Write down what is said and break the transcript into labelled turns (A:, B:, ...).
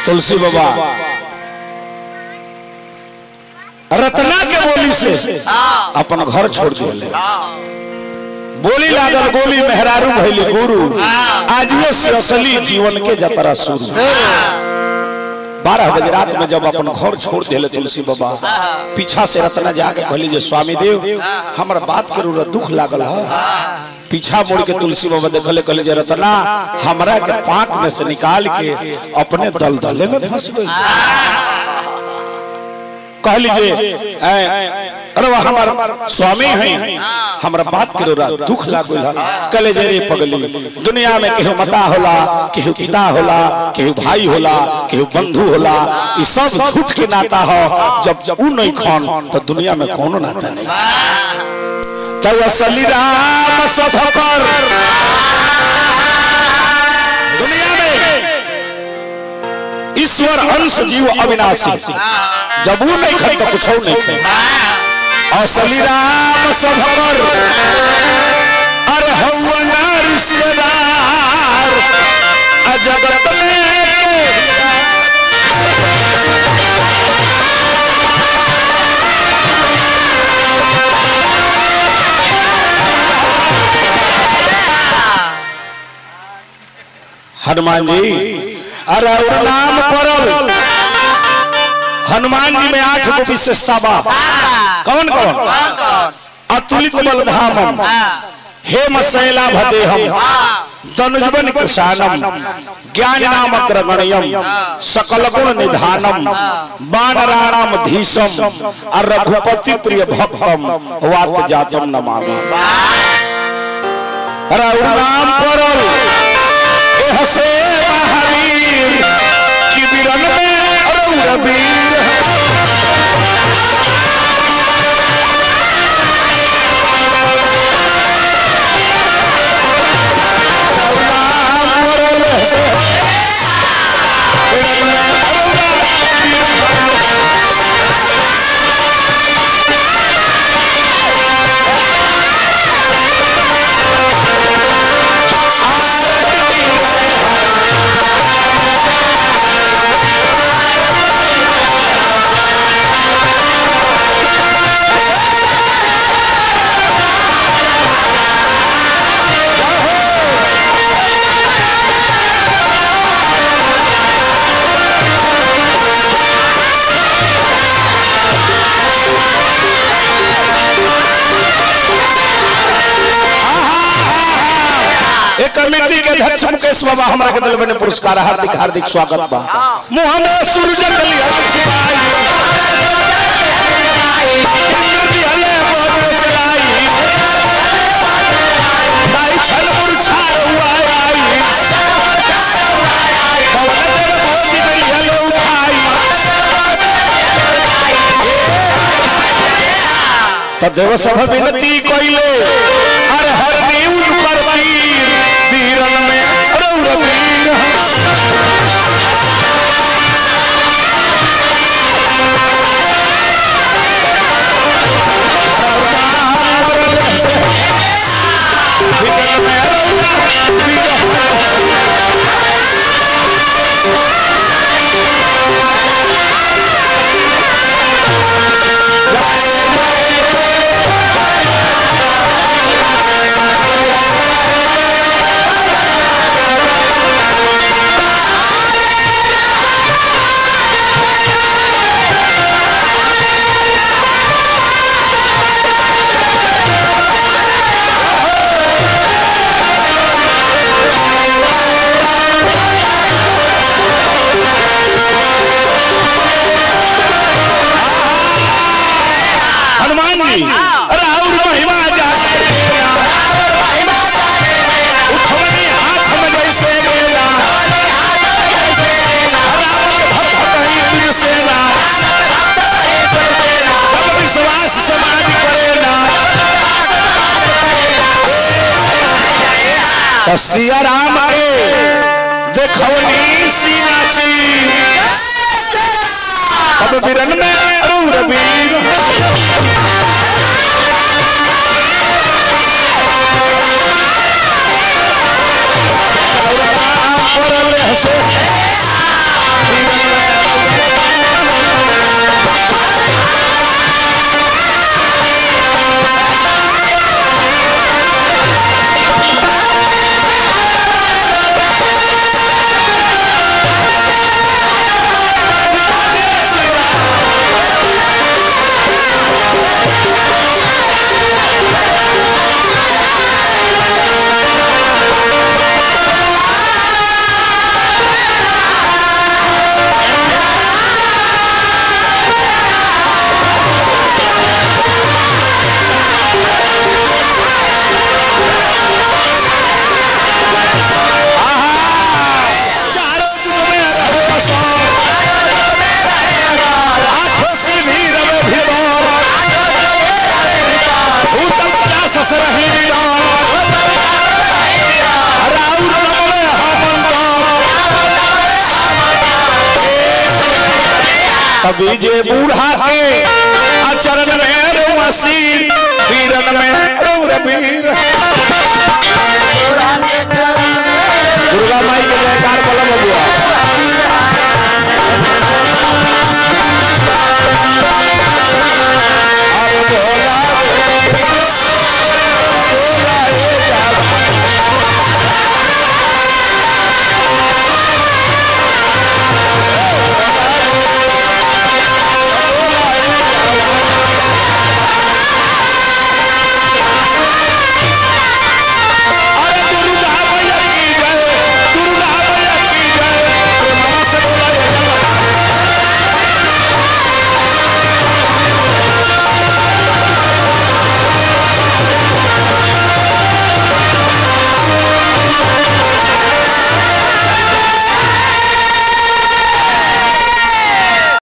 A: तुलसी बाबा रत्ना के बोली से अपन घर छोड़ दिले बोली लागल गोली मेहरारू भैली गुरु आजिए से असली जीवन के जतरा शुरू बारह बजे रात में जब अपन घर छोड़ दिले तुलसी बाबा पीछा से रत्ना जाके कहली जे स्वामी देव हमर बात के रूर दुख लागल है पीछा मुड़ के तुलसी बाबा देखले कहले जे रत्ना हमरा के पाक में से निकाल के अपने दल दले में फंस गई कहली जे ऐ, अरे वह हमार स्वामी हैं हमरा बात करो रा दुख लागल है कले जे रे पगली दुनिया में केहू माता होला केहू पिता होला केहू भाई होला केहू बंधु होला ई सब झूठ के नाता हो जब जब ऊ नहीं खान तो दुनिया में कोनो नाता नहीं तो असली राम सफकर दुनिया में ईश्वर अंश जीव अविनाशी जब वो नहीं खाई तो कुछ नहीं खाई असली राम सफकर अरे हवा ना रिश्तेदार आ जगत में के हनुमान जी अरे और नाम परल हनुमान जी में आठ गो विशेषता बा कौन कौन अतुलित बलधामम हेम शैला भदेहम तनुजवन कृशानम ज्ञान नाम अग्रगण्यम सकल गुण निधानम बाणराणाम धीशम और रघुपति प्रिय भक्तम वात जातम नमामि अरे और नाम परल एह से महावीर की बिरन में अरौर वीर एक कमेटी के अध्यक्ष मुकेश बाबा हमरा के दिल में पुरस्कार हार्दिक हार्दिक स्वागत बा मुंह में सूरज कली छिपाई इंद्र दिहले बोझ चलाई दाई छल मुरझाए हुआ आई पवन देव भोगी दिहले उठाई तो देव सभ विनती कइले हर हर नीव कर वीर वीरन में रौर वीर वीरन में रौर वीर हनुमान जी अरे और महिमा जाने देना उठवनी हाथ में जैसे लेना राम के भक्त ही प्रिय सेना जब विश्वास समाज करेला तो सिया राम के देखवनी सीना ची अब बिरन में रौर वीर परल हसे कभी जे बूढ़ा के अचरण में रउसी वीरन में रउर वीर दुर्गा माई के जयकार